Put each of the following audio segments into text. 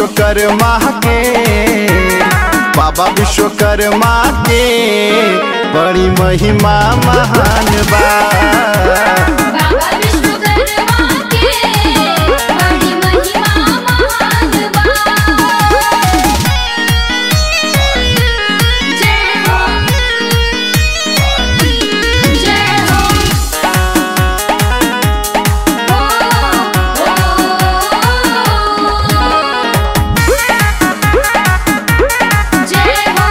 विश्वकर्मा के बाबा विश्वकर्मा के बड़ी महिमा महान बा बाबा विश्वकर्मा के बड़ी महिमा महान बा जय हो जय हो जय हो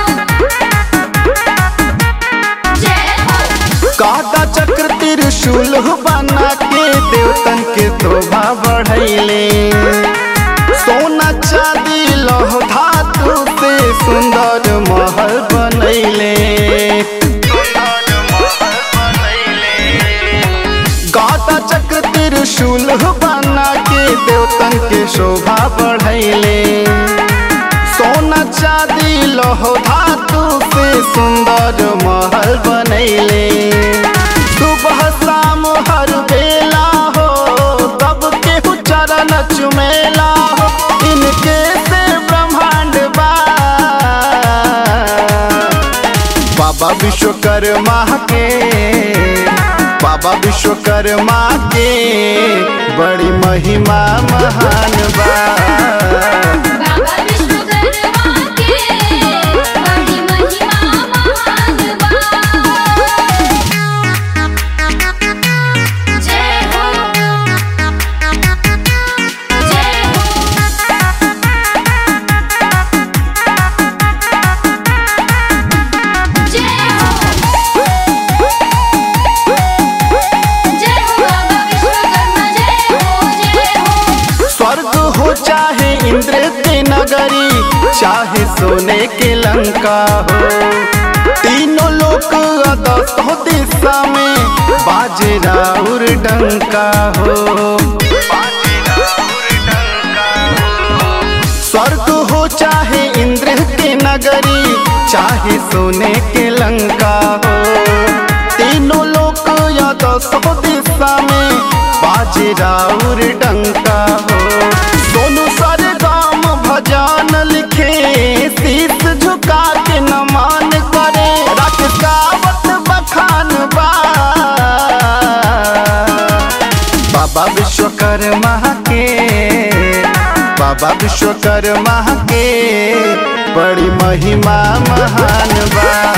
जय हो कादा चक्र त्रिशूल बना के देवतन के शोभा बढ़ैले सोना चांदी लौह धातु से सुंदर महल बनैले गाता चक्र त्रिशूल बना के देवतन के शोभा बढ़ैले सोना चांदी लौह धातु से सुंदर महल बनैले सुबह शाम हर बेला हो तब के चरण चुमेला हो इनके से ब्रह्मांड बा बाबा विश्वकर्मा के बाबा विश्वकर्मा के बड़ी महिमा महान बा बाबा विश्वकर्मा के बड़ी महिमा महान बा जय हो जय हो जय हो जय हो बाबा विश्वकर्मा जय हो जय हो स्वर्ग हो चाहे इंद्र की नगरी चाहे सोने के लंका हो तीनों लोक दसों दिशा में बाजे राउर डंका हो स्वर्ग हो चाहे इंद्र की नगरी चाहे सोने के लंका हो तीनों लोक या दसों दिशा में बाजे राउर डंका हो सोनू सरगम भजन लिखे शीश झुका के नमन करे रखसावत बखान बा बाबा विश्वकर्मा के बाबा विश्वकर्मा के बड़ी महिमा महान बा